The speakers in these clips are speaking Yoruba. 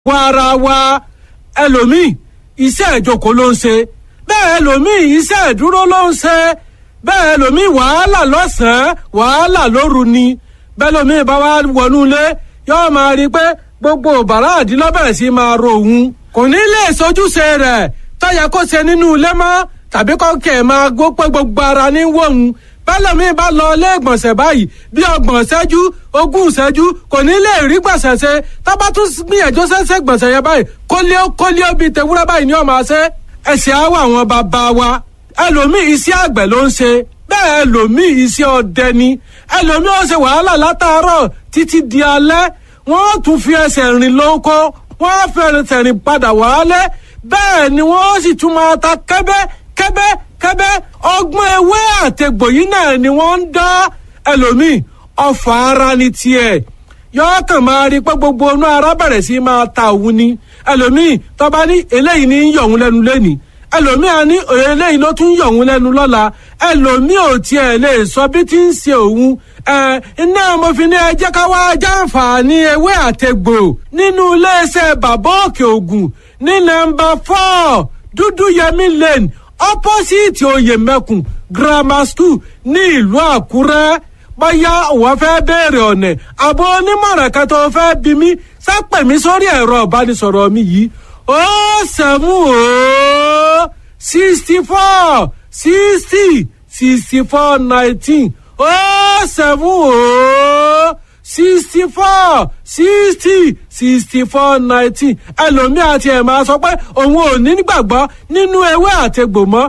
wọ ara wa ẹlòmíì iṣẹ́ ìjókòó ló ń ṣe bẹ́ẹ̀ ẹlòmíì iṣẹ́ ìdúró ló ń ṣe bẹ́ẹ̀ ẹlòmíì wàhálà lọ́sàn-án wàhálà lóru ni bẹ́ẹ̀ ẹlòmíì bá wá wọnú ilé yóò máa rí i pé gbogbo bàrá àdínlọ́bẹ̀rẹ̀ sí máa ro òun kò ní lè sojúṣe rẹ̀ tọ́yẹ kó ṣe nínú ilé mọ́ tàbí kọ́kẹ́ máa gbó pé gbogbo ara ní wọ̀hún bẹ́lẹ̀mí bá lọ ilé ìgbọ̀nsẹ̀ báyìí bí ọgbọ̀n ṣẹ́jú ogún ṣẹ́jú kò ní lè rí gbọ̀nsẹ̀ ṣe tábà tún gbìyànjú ṣẹ́ṣẹ́ gbọ̀nsẹ̀ yẹn báyìí kólíó kólíó bíi tewúrẹ́ báyìí ni ó máa ṣe ẹ̀sìn àwọ̀ àwọn bàbá wa ẹlòmíì iṣẹ́ àgbẹ̀ ló ń ṣe bẹ́ẹ̀ ẹlòmíì iṣẹ́ ọdẹ ni ẹlòmíì ó ṣe wàhálà látàárọ̀ títí di alẹ́ wọ́n tún fi ẹsẹ̀ rìn lóko wọ́n fẹ́rẹ̀ rìn padà wálé bẹ́ẹ̀ ni wọ́n sì tún máa ta kẹ́bẹ́ kẹ́bẹ́ kẹ́bẹ́ ọgbọ́n ewé àtẹ̀gbò yìí náà ni wọ́n ń dá ẹlòmíì ọfà ara ni tiẹ̀ yọọ kàn máa rí pé gbogbo inú ara bẹ̀rẹ̀ sí máa ta òun ni ẹlòmíì tọ́ba ní eléyìí ní yọ̀ òun lẹ́nu lẹ́nìí ẹlòmíì á ní eléyìí ló tún yọ̀ òun lẹ́nu lọ́la ẹlòmíì ò tiẹ̀ lè sọ bí tí ń ṣe òun ẹ iná mo fi ní ẹ jẹ́ ká wá jàǹfààní ewé àtẹ̀gbò nínú iléeṣẹ́ bàbá òkè ògùn ní nọ́mbà four dúdú yẹmí lane opposite oyèmẹkùn grammar school ní ìlú àkúrẹ́ bóyá wọ́n fẹ́ béèrè ọ̀nà àbọ̀ onímọ̀ràn kan tó fẹ́ bí mi sápẹ̀ mi sórí ẹ̀rọ ìbánisọ̀rọ̀ mi yìí ó sẹ́mu ó sixty four sixty sixty four nineteen ó sẹ́mu ó sixty four sixty sixty four nineteen ẹlòmíì àti ẹ̀ máa sọ pé òun ò ní gbàgbọ́ nínú ewé àtegbò mọ́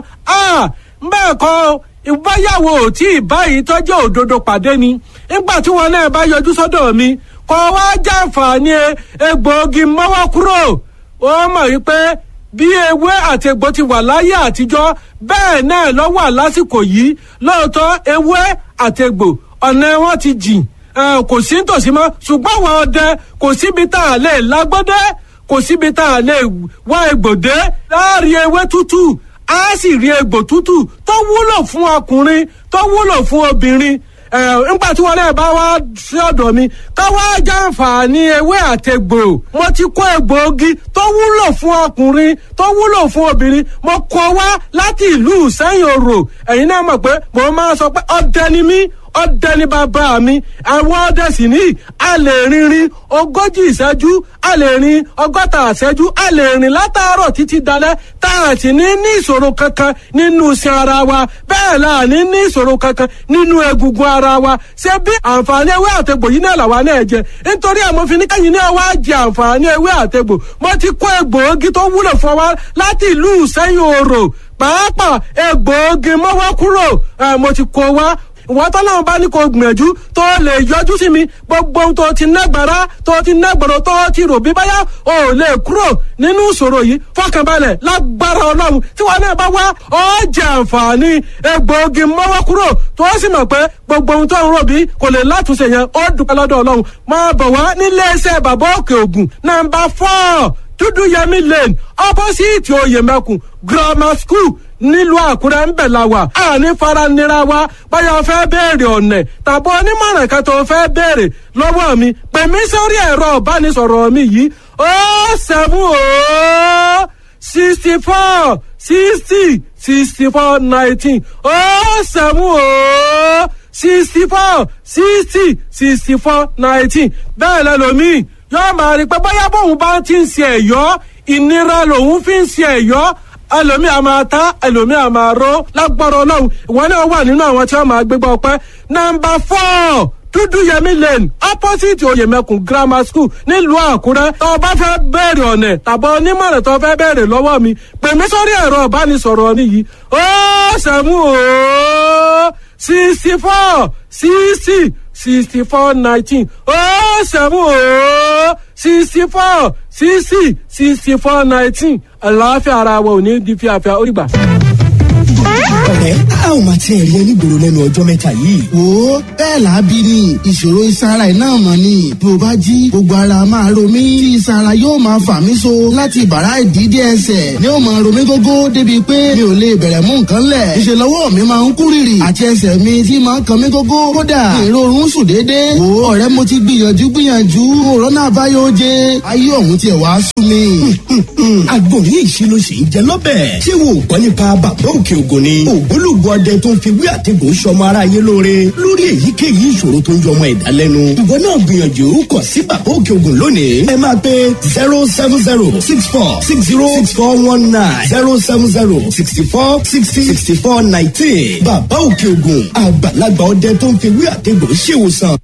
bẹ́ẹ̀ kọ́ ìbáyàwó ò tí ì báyìí tọ́jú òdodo pàdé ni nígbà tí wọn náà bá yọjú sọ́dọ̀ mi kọ́ wá jàǹfààní egbòogi mọ́wọ́ kúrò ó mọ̀ wípé bí ewé àtegbò ti wà láyé àtijọ́ bẹ́ẹ̀ náà ló wà lásìkò yìí lóòótọ́ ewé àtegbò ọ̀nà wọn ti jìn kò sí nítòsí mọ́ ṣùgbọ́n àwọn ọdẹ kò síbi tá a lè lágbọ́dẹ́ kò síbi tá a lè wá egbòdé láàrin ewé tútù á sì rí egbò tútù tó wúlò fún ọkùnrin tó wúlò fún obìnrin nígbà tí wọn náà bá wá sí ọ̀dọ̀ mi ká wá jàǹfààní ewé àtegbò mo ti kó egbòogi tó wúlò fún ọkùnrin tó wúlò fún obìnrin mo kó wá láti ìlú sẹ́yìn òrò ẹ̀yin náà mọ̀ pé mo máa sọ pé ọdẹ ni mí ọdẹ ní bàbá mi àwọn ọdẹ sì ní a lè rinrin ogójì ìṣẹ́jú a lè rin ọgọ́ta ìṣẹ́jú a lè rìn látàárọ̀ títí dalẹ́ tá a sì ní ní ìṣòro kankan nínú iṣan ara wa bẹ́ẹ̀ la ní ní ìṣòro kankan nínú egungun ara wa ṣé bí àǹfààní ewé àtegbò yìí náà làwa náà jẹ nítorí àmọ́ fi ní kẹ́yìn náà wá jẹ àǹfààní ewé àtegbò mo ti kó egbòogi tó wúlò fún wa láti ìlú ìsẹ́yìn òrò pàápàá egbòogi mọ́wọ́ kúrò mo ti kó wa ìwọ tọ́lọ́run bá ní kó gbìyànjú tó lè yọjú sí mi gbogbo ohun tó ti nágbára tó ti nágbọ̀rọ̀ tó ti rò bí báyà ò lè kúrò nínú ìṣòro yìí fọkànbalẹ̀ lágbára ọlọ́run tí wọn náà bá wá ọ jẹ àǹfààní egbòogi mọ́wọ́ kúrò tó sì mọ̀ pé gbogbo ohun tó ń rò bí kò lè látúnṣe yẹn ó dúpẹ́ lọ́dọ̀ ọlọ́run máa bọ̀ wá nílé iṣẹ́ bàbá òkè ògùn nàmbà fọ́ọ̀ dúdú yẹmí lane opposite oyèmẹkùn grammar school nílùú àkúrẹ́ ń bẹ̀ la wà àní faranira wa báyọ̀ fẹ́ béèrè ọ̀nẹ̀ tàbí onímọ̀ràn kan tó fẹ́ béèrè lọ́wọ́ mi pè mí sórí ẹ̀rọ ìbánisọ̀rọ̀ mi yìí ó seven ó sixty four sixty sixty four nineteen ó seven ó sixty four sixty sixty four nineteen bẹ́ẹ̀ lẹ́lòmíì yóò máa rí pé bóyá bóun bá ti ń ṣe ẹ̀yọ́ ìnira lòun fi ń ṣe ẹ̀yọ́ ẹlòmíì a máa ta ẹlòmíì a máa ró lágbára ọlọ́run ìwọ náà wà nínú àwọn tí wọ́n máa gbégbá ọpẹ́ nọ́mbà four dúdú yẹmí lane opposite oyèmẹkùn grammar school nílùú àkúrẹ́ tó o bá fẹ́ bẹ̀rẹ̀ ọ̀nẹ̀ tàbí onímọ̀ràn tó o fẹ́ bẹ̀rẹ̀ lọ́wọ́ mi pè mí sórí ẹ̀rọ ìbánisọ̀rọ̀ mi yìí ó sẹ́mu ó sixty four sixty sixty four nineteen ó sẹ́mu ó sixty four sixty sixty four nineteen àlàáfíà ara wa ò ní di fíafíà ó rí gbà. ọ̀rẹ́ a ò máa tiẹ̀ rí ẹni gbòòrò lẹ́nu ọjọ́ mẹ́ta yìí. wo bẹ́ẹ̀ làábí ni ìṣòro ìsara iná mọ̀ ni bí o bá jí gbogbo ara máa ro mí tí ìsara yóò máa fà mí so láti bàrá ìdídé ẹsẹ̀ ni ó máa ro mí gógó débi pé mi ò lè bẹ̀rẹ̀ mú nǹkan lẹ̀ ìṣe lọ́wọ́ mi máa ń kú rìrì àti ẹsẹ̀ mi tí máa ń kan mí gógó kódà èrò oorun sùn déédéé wo ọ̀rẹ́ mo ti gbìyànjú gbìyànjú òrónà àbáyọ oje ayé ọ̀hún tiẹ̀ wá sú mi. àgbo yìí ṣe ló ṣe ń jẹ lọ́bẹ̀. ṣé wo gbọ́ nípa bàbá òkè ògùn ni. ògbólógbò ọdẹ tó ń fi wí àtẹ̀gùn sọmọ aráyé lóore lórí èyíkéyìí ìṣòro tó ń jọ ọmọ ẹ̀dá lẹ́nu. ìwọ náà gbìyànjú kọ sí bàbá òkè ògùn lónìí. ẹ máa pe zero seven zero six four six zero six four one nine zero seven zero sixty four sixty sixty four nineteen. bàbá òkè ògùn àgbàlagbà ọdẹ tó ń fi wí àtẹ̀gùn ṣèwòsàn.